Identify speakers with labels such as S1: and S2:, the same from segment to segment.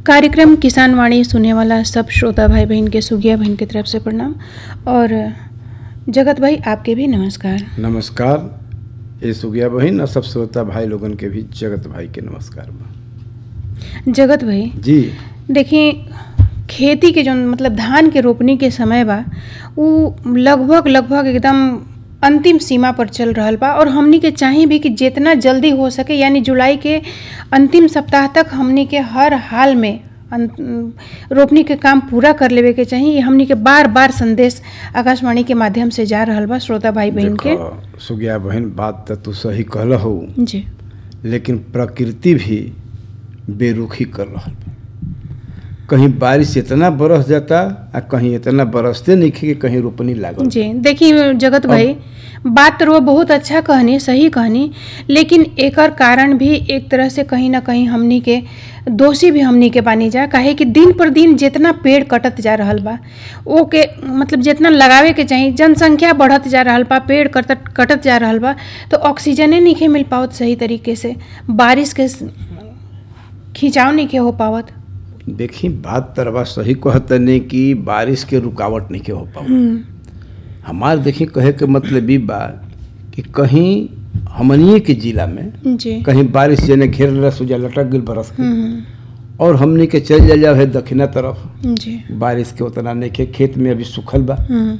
S1: कार्यक्रम किसान वाणी सुने वाला सब श्रोता भाई बहन के सुगिया बहन की तरफ से प्रणाम और जगत भाई आपके भी नमस्कार
S2: नमस्कार ये सुगिया बहन और सब श्रोता भाई लोगन के भी जगत भाई के नमस्कार बा
S1: जगत भाई
S2: जी
S1: देखिए खेती के जो मतलब धान के रोपनी के समय बा उ लगभग लगभग एकदम अंतिम सीमा पर चल रहल बा और हमनी के चाही भी कि जितना जल्दी हो सके यानी जुलाई के अंतिम सप्ताह तक हमनी के हर हाल में अन- रोपनी के काम पूरा कर लेवे के चाही ये हमनी के बार बार संदेश आकाशवाणी के माध्यम से जा रहल बा श्रोता भाई बहन के
S2: देखो सुगिया बहन बात तो तू सही कहल हो
S1: जी
S2: लेकिन प्रकृति भी बेरुखी कर रहल बा कहीं बारिश इतना बरस जाता आ कहीं इतना बरसते नहीं कि कहीं रोपनी लागल
S1: जी देखिए जगत भाई बात तो वो बहुत अच्छा कहनी सही कहनी लेकिन एकर कारण भी एक तरह से कहीं ना कहीं हमनी के दोषी भी हमनी के बानी जा काहे कि दिन पर दिन जितना पेड़ कटत जा रहल बा ओ के मतलब जितना लगावे के चाही जनसंख्या बढ़त जा रहल बा पेड़ कटत कटत जा रहल बा तो ऑक्सीजने नहीं मिल पावत सही तरीके से बारिश के स- खिंचाव नहीं के हो पावत
S2: देखी बात तरवा सही कहतने कि बारिश के रुकावट नहीं के हो पाओ
S1: हम्म,
S2: हमार देखी कहे के मतलब ई बा कि कहीं हमनिए के जिला में
S1: जी
S2: कहीं बारिश जेने घेर लेला सुजा लटक गई बरस के
S1: हम्म,
S2: और हमनी के चल जा जाओ है दक्षिणा तरफ
S1: जी
S2: बारिश के उतना नहीं के खेत में अभी सूखल बा
S1: हम्म,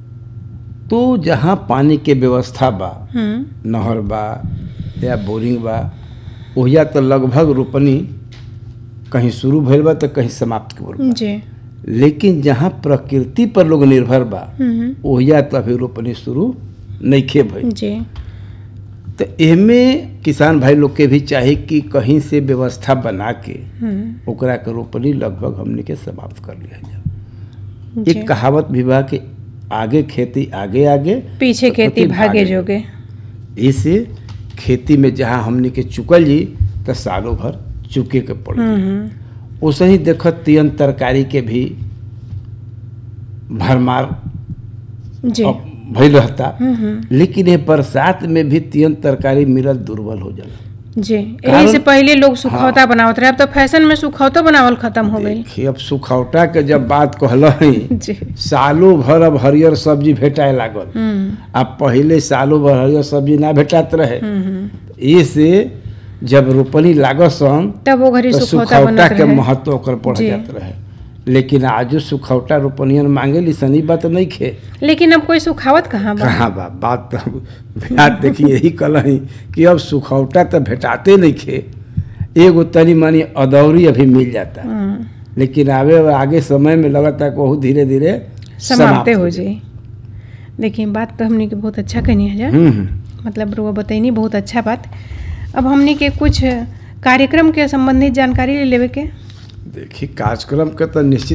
S2: तो जहाँ पानी के व्यवस्था बा
S1: हम्म,
S2: नहर बा या बोरिंग बा ओहिया तो लगभग रोपनी कहीं शुरू भइल बा तो कहीं समाप्त के बा
S1: जी
S2: लेकिन जहाँ प्रकृति पर लोग निर्भर बा
S1: हम्म,
S2: ओहिया तो अभी रोपनी शुरू नहीं खे भइल
S1: जी
S2: तो एमे किसान भाई लोग के भी चाही कि कहीं से व्यवस्था बना के
S1: हम्म,
S2: ओकरा के रोपनी लगभग हमने के समाप्त कर लिया जाए
S1: जी
S2: एक कहावत भी बा कि आगे खेती आगे आगे
S1: पीछे
S2: तो
S1: खेती
S2: खेती
S1: भागे
S2: भागे
S1: जोगे
S2: इसे खेती में जहाँ हमने के चुकल जी तो सालों भर चुके के पड़
S1: हम्म,
S2: ओसे ही देखत तियन तरकारी के भी भरमार
S1: जी
S2: अब भइल रहता
S1: हम्म,
S2: लेकिन ये बरसात में भी तियन तरकारी मिलल दुर्बल हो जाला
S1: जी यही
S2: कारण-
S1: से पहले लोग सुखौता बनावत रहे अब तो फैशन में सुखौता बनावल खत्म हो गई
S2: देखिए अब सुखौटा के जब बात कहलही
S1: जी
S2: सालों भर अब हरियर सब्जी भेटाए लागल
S1: हम्म,
S2: अब पहले सालों भर हरियर सब्जी ना भेटात रहे
S1: हम्म,
S2: इसे जब रोपनी लागत सन
S1: तब वो घरी
S2: तो
S1: सुखौता
S2: सुखौटा
S1: बनत
S2: के
S1: रहे
S2: महत्व ओकर बढ़
S1: जी।
S2: जात रहे लेकिन आजो सुखौटा रोपनियन मांगे ली सनी बात नहीं खे
S1: लेकिन अब कोई सुखावत कहाँ बा
S2: कहाँ बा बात तो बात देखिए यही कलही कि अब सुखौटा तो भेटाते नहीं खे एगो तनी मनी अदौरी अभी मिल जाता
S1: हम्म,
S2: लेकिन आवे आगे समय में लगता है कि बहुत धीरे धीरे
S1: समाप्ते हो जाई देखिए बात तो हमने के बहुत अच्छा कहनी है जा
S2: हम्म, हम्म।
S1: मतलब रुआ बतैनी बहुत अच्छा बात अब हमने के कुछ कार्यक्रम के संबंधित जानकारी ले लेवे के
S2: देखिए कार्यक्रम के तो निश्चित